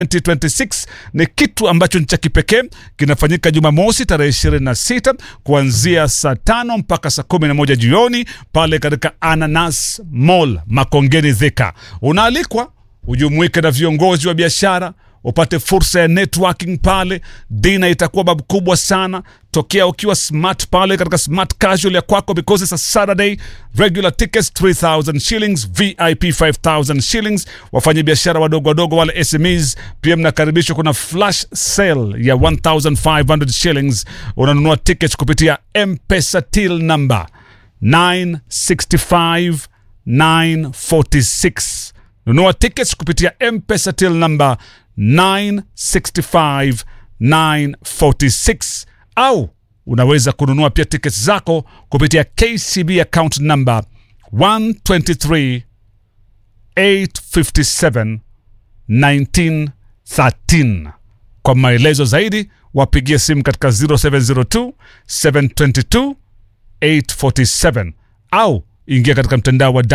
2026 ni kitu ambacho ni cha kipekee kinafanyika Jumamosi tarehe 26 kuanzia saa tano mpaka saa 11 jioni pale katika Ananas Mall Makongeni Thika. Unaalikwa ujumuike na viongozi wa biashara upate fursa ya networking pale. Dina itakuwa babu kubwa sana. Tokea ukiwa smart pale katika smart casual ya kwako, because it's a Saturday. Regular tickets 3000 shillings, VIP 5000 shillings. Wafanya biashara wadogo wadogo wale SMEs pia mnakaribishwa. Kuna flash sale ya 1500 shillings. Unanunua tickets kupitia M-Pesa till number 965 946 nunua tickets kupitia mpesa till number 965 946 au unaweza kununua pia tickets zako kupitia kcb account number 123 857 1913 kwa maelezo zaidi wapigie simu katika 0702 722 847 au ingia katika mtandao wa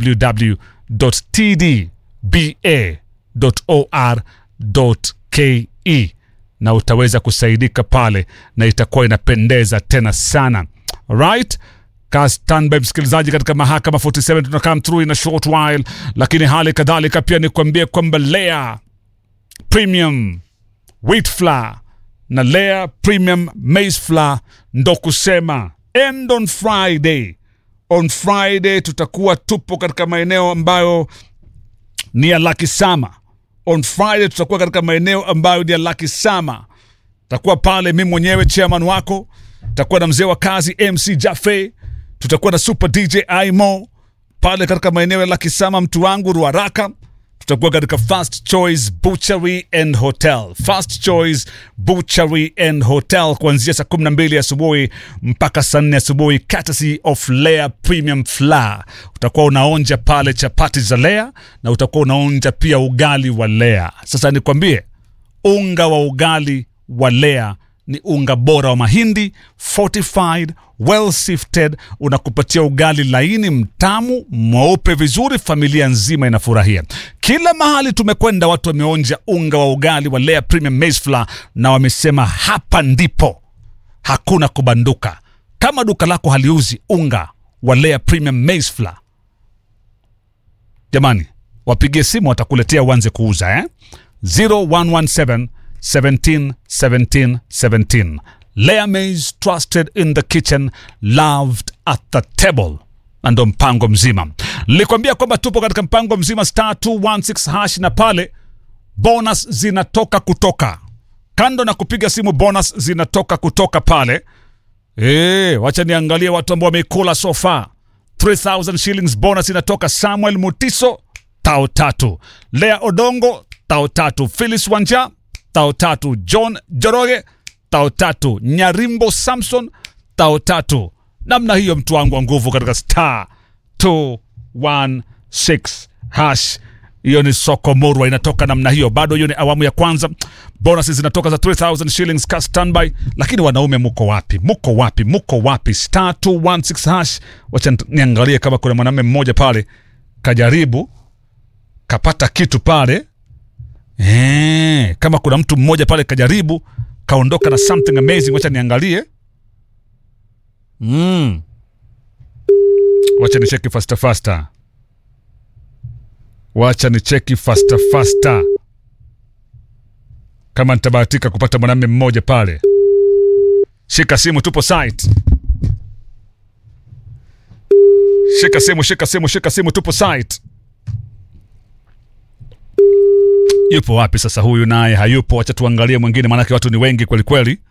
www.tdba.or.ke na utaweza kusaidika pale na itakuwa inapendeza tena sana right ka standby msikilizaji katika mahakama 47 tuna come through in a short while lakini hali kadhalika pia nikuambie kwamba lea premium wheat flour na lea premium maize flour ndo kusema end on friday on friday tutakuwa tupo katika maeneo ambayo ni ya lakisama on friday tutakuwa katika maeneo ambayo ni ya lakisama takuwa pale mi mwenyewe chairman wako takuwa na mzee wa kazi mc jafe tutakuwa na super dj imo pale katika maeneo ya lakisama mtu wangu ruaraka tutakuwa katika first choice butchery and hotel first choice butchery and hotel kuanzia saa 12 asubuhi mpaka saa 4 asubuhi courtesy of Lea premium flour utakuwa unaonja pale chapati za Lea na utakuwa unaonja pia ugali wa Lea sasa nikwambie unga wa ugali wa Lea ni unga bora wa mahindi fortified well sifted unakupatia ugali laini mtamu mweupe vizuri familia nzima inafurahia kila mahali tumekwenda watu wameonja unga wa ugali wa Lea premium maize flour na wamesema hapa ndipo hakuna kubanduka kama duka lako haliuzi unga wa Lea premium maize flour jamani wapigie simu watakuletea uanze kuuza eh? 0117 17 17 17 Lea Maize trusted in the kitchen loved at the table na ndo mpango mzima nilikwambia kwamba tupo katika mpango mzima star 216 hash na pale bonus zinatoka kutoka kando na kupiga simu bonus zinatoka kutoka pale e, wacha niangalie watu ambao wameikula so far 3000 shillings bonus inatoka samuel mutiso tao tatu lea odongo tao tatu philis wanja tao tatu john joroge tao tatu nyarimbo samson tao tatu namna hiyo mtu wangu wa nguvu katika star 216 hash hiyo ni soko murwa inatoka namna hiyo bado hiyo ni awamu ya kwanza bonus zinatoka za 3000 shillings ka standby lakini wanaume muko wapi muko wapi muko wapi star 216 hash wacha niangalie kama kuna mwanamume mmoja pale kajaribu kapata kitu pale Eee, kama kuna mtu mmoja pale kajaribu kaondoka na something amazing wacha niangalie mm. wacha nicheki fasta fasta wacha nicheki fasta fasta kama nitabahatika kupata mwanamume mmoja pale shika simu tupo site shika simu shika simu shika simu tupo site yupo wapi sasa huyu naye hayupo wacha tuangalie mwingine maanake watu ni wengi kweli kweli